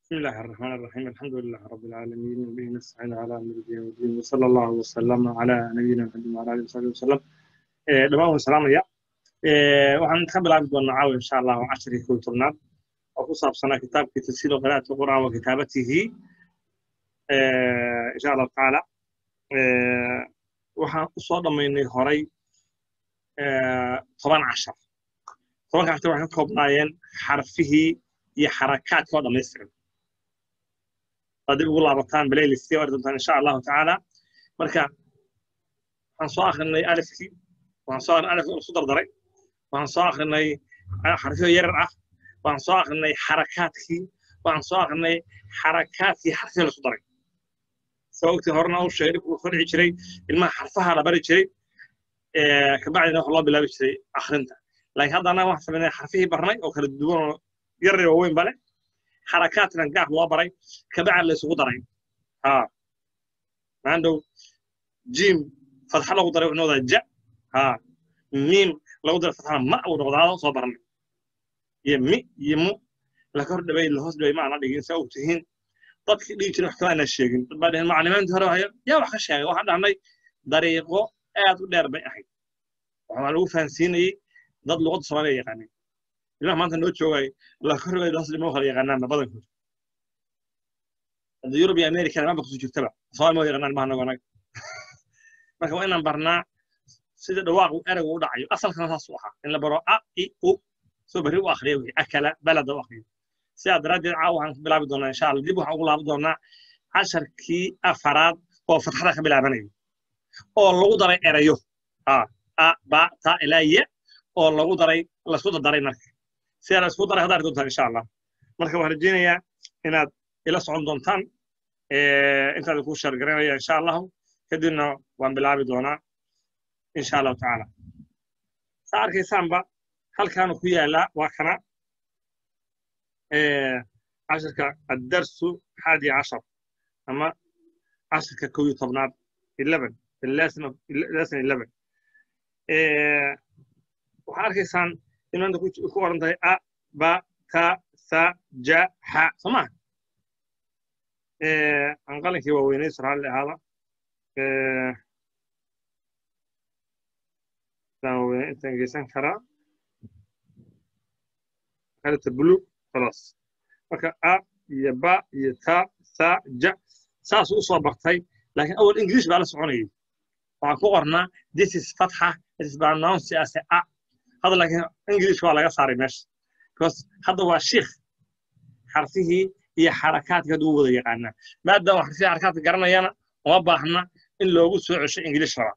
بسم الله الرحمن الرحيم الحمد لله رب العالمين وبه نستعين على امر الدين والدين وصلى الله وسلم على نبينا محمد وعلى اله وصحبه وسلم dhammaan waan salaamaya waxaan ka bilaabi doonaa caawa insha allah casharkii kow tobnaad oo ku saabsanaa kitaabkii tafsiir qiraa'ati qur'aan wa kitaabatihi insha allahu tacaala waxaan u soo dhammaynay horay toban cashar tobanka cashar waxay ka koobnaayeen xarfihii iyo xarakaadka oo dhammaystiran hadii ugu laabataan playlist waa doontaan insha allahu tacaala marka waxaan soo akrinay alifkii waxaan soo akrinay alifkii isku dardaray waxaan soo akrinay xarfiyo yarar ah waxaan soo akrinay xarakaadkii waxaan soo akrinay xarakaadkii xarfiyo la isku daray soo ogtii horena u sheegay dhibku ka dhici jiray ilmaha xarfaha la bari jiray kabacdina wax loo bilaabi jiray akrinta laakiin hadda annaga waxaan samaynay xarfihii barnay oo kala duwan oo yar iyo waaweyn bale xarakaadkana gaaf loo baray kabacdi la isugu daray ha maandhow jim fatxa lagu daray wuxuu noqdaa ja ha miim lagu daray fatxana ma uu noqdaado soo barnay iyo mi iyo mu la kor dhaway la hoos dhaway ma ana dhigin saa og tihiin dadkii dhigi jiray wax kama ana sheegin dad baa dhaheen macalimiintii hore haya yaa wax ka sheegay waxaan dhahnay dariiqo aad u dheer bay ahayd waxaa lagu fahansiinayey dad luqadda soomaaliya yaqaanay ilmaha maanta noo joogay la kor dhaway la hoos dhaway ma kala yaqaanaanna badankood hadda yurub iyo america ma kusoo jirtaba soomaali ma yaqaanaan maha nago anaga marka waa inaan barnaa sida dhawaaqu eraygu u dhacayo asalkana saas u ahaa in la baro a i u soo berri u akriya wey akala balada u akriyo sidaa daraaddeed caawa waxaan ku bilaabi doonaa insha allah dib waxaan ugu laaban doonaa casharkii afaraad oo fatxada ka bilaabanayo oo lagu daray erayo a ba ta ilaa ye oo lagu daray laisku dardaray marka sidaa la isku daray hadda arki doontaan insha allah marka waxaan rajeynayaa inaad ila socon doontaan intaad ku shargaranaya insha allahu kadibna waan bilaabi doonaa insha allahu tacaala saa arkaysaanba halkaanu ku yaalaa waa kana casharka addarsu xaadi cashar ama casharka kow iyo tobnaad eleven lesson eleven waxaa arkaysaan in maanta ku qoran tahay a ba ta sa ja xa soo maha aan qalinkii waaweynay suraali ahaada waaweynay intaan geysan karaa kalita blue خلاص marka a iyo ba iyo ta sa ja saas u soo bartay laakiin awal english baa la soconayay waxaan ku qornaa this is fatxa this is pronounce as a hadda laakiin english waa laga saaray meesha because hadda waa shiikh xarfihii iyo xarakaadka hadda u wada yaqaanaa maadaama xarfihii xarakaadka garanayana uma baahna in loogu soo cesho english raba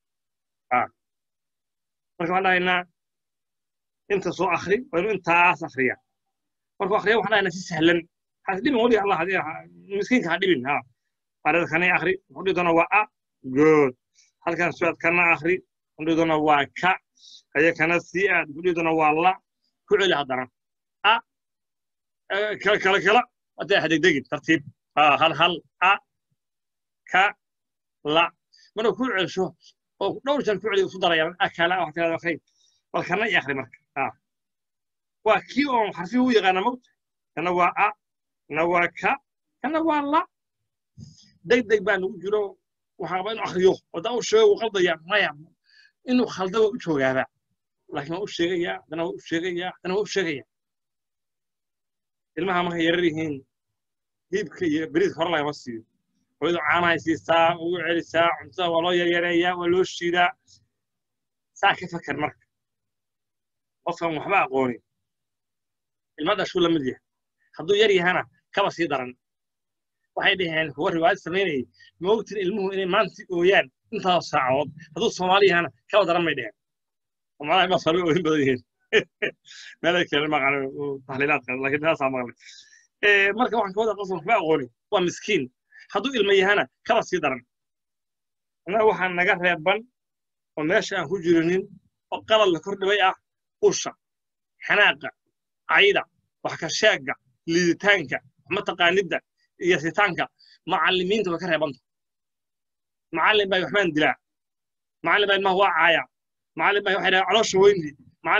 marka waxaan dhahaynaa inta soo akri waa inuu intaas akriya markuu akriya waxaan dhahaynaa si sahlan has dhibin weli allah miskiinka ha dhibin ha arada kanay akri wuxuu dhihi doonaa waa a good halkan suaad kana akri wuxuu dhihi doonaa waa ka haya kana sii aad wuxuu dhihi doonaa waa la ku celi haddana a kala kala kala hadda hadegdegin tartiib hal hal a ka la marka ku celsho oo dhowr jeer ku celi isu daraya akala wax tirada akri bal kana i akri marka waa kii oon xarfihi u yaqaana mogta kana waa a kana waa ka kana waa la deg deg baa nagu jiro waxaaba inuu akriyo wadaa u sheego uu qaldaya maya inuu khalda waa u joogaaba laakiin waa u sheegayaa haddana waa u sheegayaa haddana waa u sheegaya ilmaha markay yarar yihiin hiibka iyo beriis hore lagama siiyo hooyadu caanahay siisaa ugu celisaa cuntada waa loo yaryareeyaa waa loo shiidaa saa ka fakar marka qofkan waxba aqoonin ilma dhashuu la mid yahay hadduu yar yahana kaba sii daran waxay dhaheen kuwa riwaayad samaynayay ma ogtin ilmuhu inay maanta ooyaan intaas saacadood hadduu soomaali yahana kaba daran bay dhaheen soomaalida ma soomaali ooyin badan yihiin meelay kale maqan tahliilaadka laakiin taasaa maqlay marka waxaan ka wada qofkan waxba aqoonin waa miskiin hadduu ilma yahana kaba sii daran annaga waxaa naga reeban oo meesha aan ku jirinin oo qalad la kor dhibay ah usha xanaaqa cayda wax ka sheegga liiditaanka mataqaanidda iyo sitaanka macallimiinta way ka reebanta macallin baa waxbaan dilaa macallin baa ilmaha waa caaya macallin baa waxay dhahaa caloosha weyndi macallin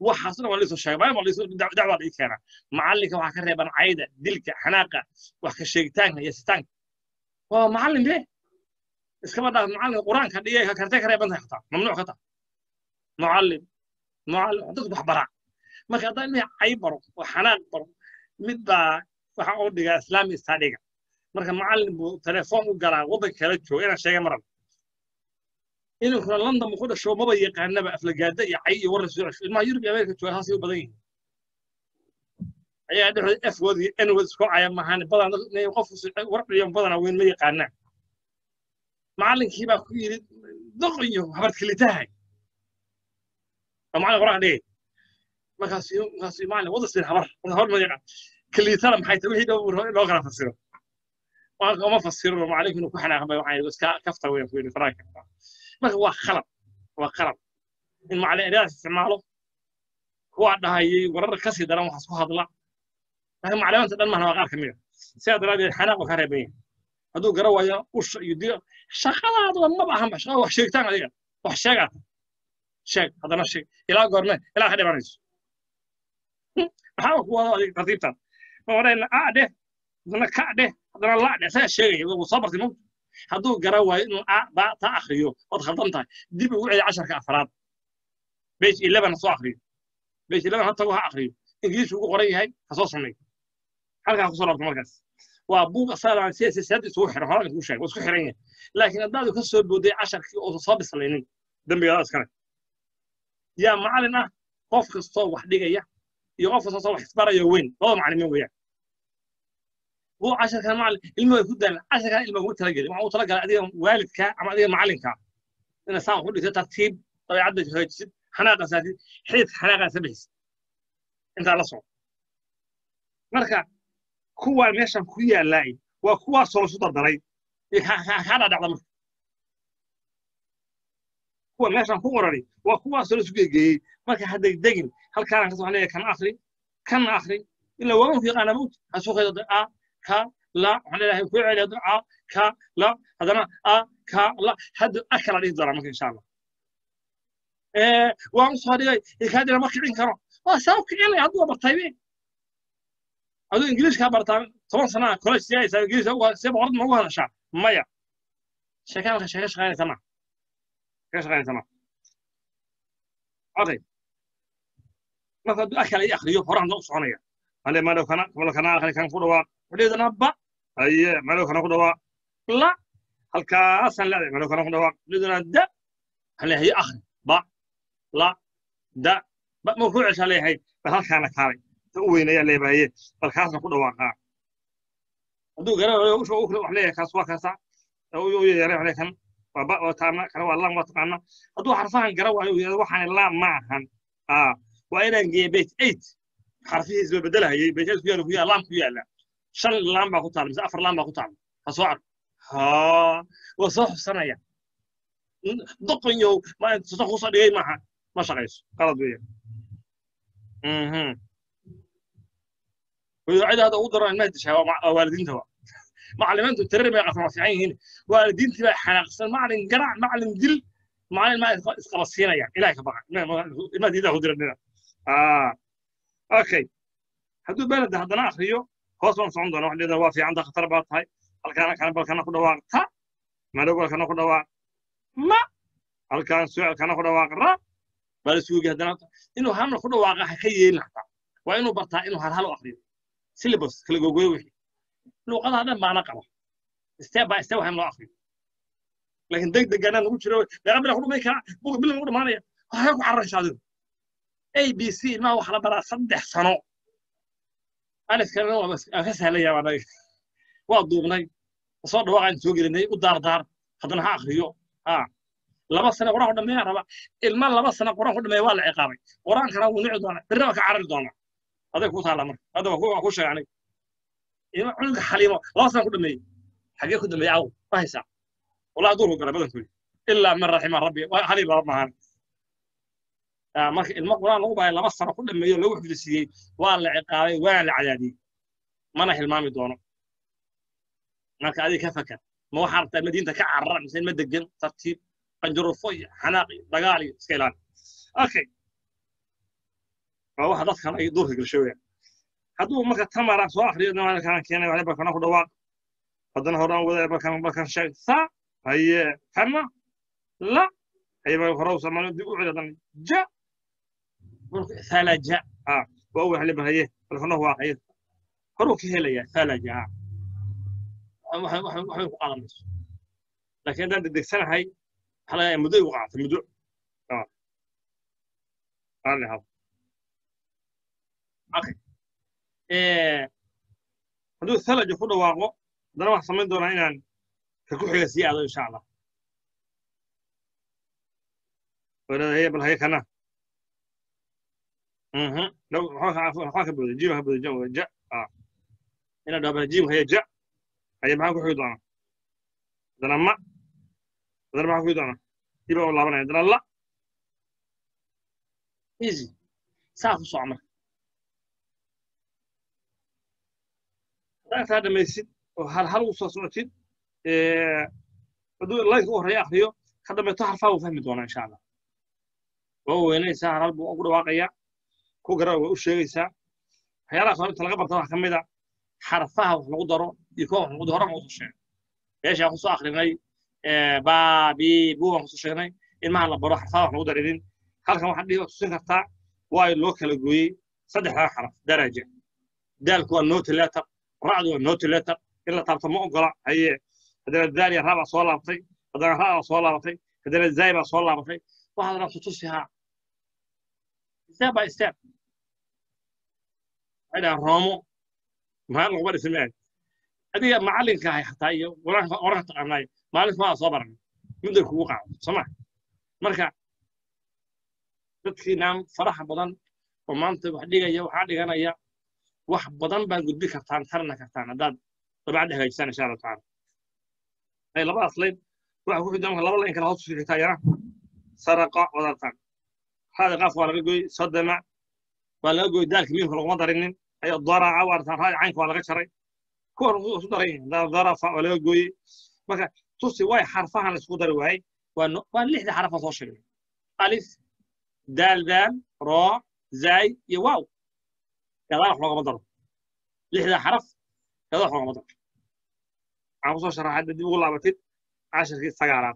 waxaasna waa laisoo sheegay maalin waa laisoo dacwaa laii keenaa macallinka waxaa ka reeban cayda dilka xanaaqa wax ka sheegitaanka iyo sitaanka waa macallin be iskaba dhaaf macallinka qur-aanka dhigay kartay ka reeban tahay xataa mamnuuc ka tahay معلم معلم dadku wax bara marka haddaan ilmihi cay baro oo xanaaq baro mid baa waxa uu dhigaa islaami istadhiga marka macallin buu telefoon u galaa waddan kala jooga inaan sheegay maran inuu kula london buu ku dhasho maba yaqaanaba aflagaada iyo cay iyo warra soo cesho ilmaha yurub iyo ameerika jooga haasay u badan yihiin ayaa dhexdooda efwood iyo enwood isku caya mahaan badan qof war dhiyo badana weyn ma yaqaanaan macallinkii baa ku yidhi doqonyo habarkelitahay معلم قرآن ليه ما كان سيو ما كان سيو معلم وضع سين حمر هون ما يقع كل ترى محي توحيد أو لو كان فسره ما ما فسره ما عليك إنه كحنا هم يوحي بس كفته وين في الفراك ما هو خلط هو خلط إن مع الإدارة استعماله هو عندها هي ورر كسي درام وحسوا هذا لا هذا معلم أنت ما هو غير كمية سيد رابي الحناق وكهربين هذو قروا يا وش يدير شغلات ما بهم شغلات وحشيتان هذيك وحشيات sheeg haddana sheeg ilaa goorme ilaa ka dhimanayso maxaa ku wada adig tartiibtan ma odhayna a dheh haddana ka dheh haddana la dheh saa sheegaya wuu soo bartay mawta hadduu garan waayo inuu a ba ta akriyo ood khaldan tahay dib ugu celi casharka afraad bage eleven ha soo akriyo bage eleven ha tago ha akriyo ingiliishu ugu qoran yahay ha soo sameeyo halkaa kusoo laabto markaas waa buug asaadaan siyaasiyaad isugu xiran horaa kuu sheegay waa isku xiran yahay laakiin haddaadu ka soo booday casharkii oo soo bislaynin dembigaada iskale yaa macallin ah qof kastoo wax dhigaya iyo qof kastoo wax isbaraya weyn laba macallimiin weeyaan wuu casharkan macallin ilmuhu ay ku daalan casharkan ilmuhu ugu talagelin waxaa uu talagalay adiga waalidka ama adiga macallinka ina saan wax u dhigto tartiib dabeecadda hagaajisid xanaaqa saatid xididka xanaaqaasa bixisid intaa la soco marka kuwaan meeshan ku yaalaay waa kuwaasoo lasu dardaray kaa dhadhacda marka kuwa meeshan ku qorani waa kuwaasoo la isu geegeeyey marka ha degdegin halkaana kasoo waxaan leeyahay kan akri kan akri ilaa waawanku yaqaana mawt ha soo qaydo a ka la waxaan leeyahay ku celi hadda a ka la haddana a ka la hadda a kala dhihi doonaa marka insha allah waan usoo dhigay ikaadina ma kicin karo waa sabab kicinaya hadduu bartaybe aduu ingiliishkaa bartaa toban sanaa college siyaysaa ingiliis see boqorad ma ugu hadashaa maya sheekaa marka sheeka shaqaynaysa maa ايش غير تمام اوكي مثلا اكل اي اخريو فرح نقص عنيا انا ما لو كان ولا كان اخر كان فدوا وليد نبا اي ما لو كان فدوا لا هل كاسن لا ما لو كان فدوا وليد ند هل هي اخر با لا دا ba ma ku cesha leeyahay bal halkaana kaalay ta u weynaya leebaye bal kaasna ku dhawaaqaa hadduu garanayo usha u wax leeyahay kaas waa kaasa u yeeray wax kan وباء وتانا كان والله ما تقنا هدو حرفان قرا وايو waxaan la ma ahan ah waa inaan geey bait 8 xarfihiis bay bedelahay bait 8 ku yaalo ku yaalo ku yaala shan laan baa ku taal mise afar laan baa ku taal ha soo ark ha waa soo xusanaya doqonyo ma soo ku soo dhigay maaha ma shaqayso qalad weeye mhm ويعيد هذا ودر ما يدشها والدين توا macallimiintu tirar bay qasama fiican yihiin waalidiintii baa xanaaqsan macallin garac macallin dil macallin ma isqabasiinaya ilahay ka baqa ilmaha diidaa ku dira dhina okay hadduu beleda haddana akriyo hoos baan socon doona waxdheeda waa fiicanta khatar baa tahay halkaana kana balkana ku dhawaaq ta madhowgalkana ku dhawaaq ma halkaan sucalkana ku dhawaaq ra baa la suugi haddana inuu hamna ku dhawaaqa ha ka yeelin hataa waa inuu bartaa inuu hal hal u akriyo syllabus kala gogoyo wixii luuqadaha dhan baana qaba step by step waxaan loo akriyo laakiin deg deganaan ugu jiro meeqa bila ku dhumay karaa buga bilan ugu dhamaanaya waxay ku cararaysa adigu a b c ilmaha waxaa la baraa saddex sano alifkana aan ka sahlaya anaga waa duubnay soo dhawaaqaan soo gelinay u daardaar haddana ha akriyo ha laba sano quraan ku dhameeyaa raba ilma laba sano quraan ku dhameeya waa la ciqaabay quraankana wuu nici doonaa birna waa ka carari doonaa aday ku taala marka hadda waa ku sheegay aniga cunuga xaliimo laba sana ku dhameeyey xagee ku dhameeyey aw ma haysaa wallahi duurku gara badankoodi ilaa min raxima rabbi haliil laba maahan marka ilmo quraan lagu bahay laba sano ku dhameeyo lagu xifdisiiyey waa la ciqaabay waana la cadaadiyey mana hilmaami doono marka adiga ka fakar ma waxaa rabtaa madiinta ka carara mise ma degan tartiib qanjurufo iyo xanaaq iyo dagaal iyo iska ilaali okay waa waxa dadkan ay duurka gelsho weeyaan hadduu marka tamara soo akriyo kana keenay waxay barkana ku dhawaaq haddana horaan wada barkan barkan sheeg sa haye kana la haye ba hore usamaano dib u celi haddana ja thalaja ah waa u waxli bahaye barkana waa haye horuu ka helaya thalaja ah waxay waxay waxay ku qaadanayso laakiin haddaan degdegsanahay waxaa laga yaabaa muddo igu qaata muddo raalli hab okay hadduu thalaja ku dhawaaqo haddana waxaan samayn doonaa inaan ka ku xiga sii aado insha allah walaalahay bal haye kana waxaan ka booday jiim ka booday ja ja ina dhaabana jiim haye ja haye maxaan ku xigi doonaa haddana ma haddana maxaan ku xigi doonaa diba u laabanaya haddana la easy saa ku soco marka haddaa taa dhamaysid oo hal hal u soo socotid hadduu laynka u horreeya akriyo ka dambeeto harfaa uu fahmi doonaa insha allah waa u weynaysaa hal hal buu ugu dhawaaqayaa ku gara waa u sheegaysaa waxyaalahaas hore inta laga barta wax ka mid a xarfaha wax lagu daro iyo kuwa wax lagu daro horan usoo sheegay meesha aan kusoo akrinay baabi buu aan kusoo sheegnay ilmaha la baro xarfaha wax lagu darinin halkan waxaad dhihi tusin kartaa waayo loo kala gooyey saddexdaa xaraf daraja daalku waa noti letter racdu waa noti letter in la taabto ma ogola haye haddana daal iyo raa baa soo laabatay haddana raa baa soo laabatay haddana zaay baa soo laabatay waxaad rabto tusihaa step by step waxay dhahaan roomo maxaa laguma dhisin maayo adiga macallinka ahay xataa iyo quraanka oranka taqaanaay maalinka waa soo baran midday kugu qaado soma marka dadkiinaan faraxa badan oo maanta wax dhigaya waxaa dhiganaya wax badan baad gudbi kartaan tarna kartaan haddaad dabacadda hagaajisaan insha allahu tacaala ay labadaas layn waxa ku xidhan laba layn kala hoos fiixitaa yana saraqa wadartaan هذا قاف ولا قوي صدمع ولا قوي ذلك مين كل ما درين أي ضرع وارتان هاي عينك ولا قشري كور صدرين ذا ضرف ولا قوي ما توصي واي حرفها على صدر واي وانه وان لحد حرفها صوشل ألف دال دال را زاي يواو كذا راح لغة مضر لحد حرف كذا راح لغة مضر عم صوش راح عدد يقول لعبتين عشر كيس سجارات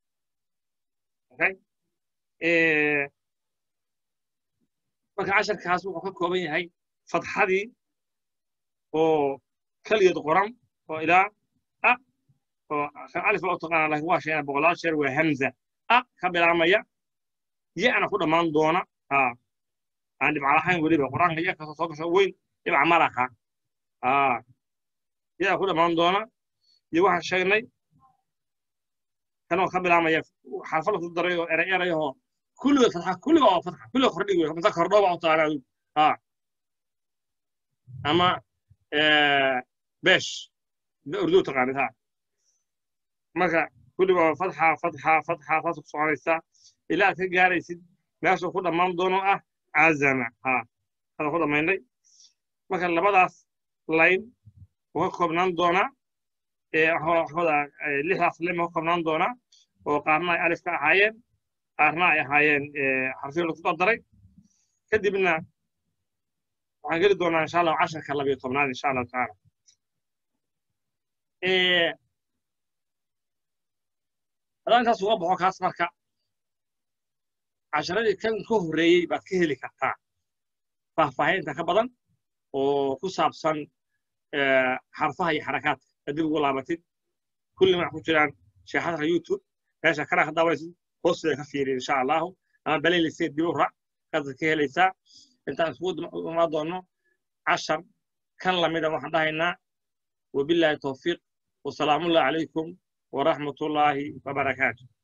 اوكي إيه marka casharkaas wuxuu ka kooban yahay fadxadii oo keligeed qoran oo ilaa a oo kan alif loo taqaana laakiin waa sheegana boqolaal sheer waa hamza a ka bilaamaya ya-na ku dhammaan doona aan dhibca lahayn weliba qur-aanka ya kasoo soo gasho weyn dhibca malaha ya ku dhammaan doona iyo waxaan sheegnay kanoo ka bilaamaya xarfa lasu daray oo eray erayahoo كله فتحة كله أو فتحة كله خردي ولا مثلا خردوا أو طالع آه أما آه بش أردو تقاني ها مركا كله فتحة فتحة فتحة فتحة صعب الساعة إلى تجاري يسد ماشي خد ما مدونه أه عزمة ها هذا خد ما يندي مركا لبداس لاين وهو نان دونا إيه هو هو اللي حصل هو نان دونا وقارنا ألف كعين qaarna ay ahaayeen xarfiyo lagu dardaray kadibna waxaan geli doonaa insha allah casharka labiyo tobnaad insha allahu tacaala haddaan intaas uga baxo kaas marka casharadii kan ka horreeyey baad ka heli kartaa faahfaahinta ka badan oo ku saabsan xarfaha iyo xarakaadka hadib ugu laabatid kulli ma ku jiraan sheexadka youtube meesha kana ka daawanaysid hoosteeda ka fiiri insha allahu ama baleyliseed dib u raac kaasad ka helaysaa intaan isugu imaan doono cashar kan lamida waxaan dhahaynaa wabillahi towfiiq wasalaamullahi calaykum waraxmatullaahi wabarakaatu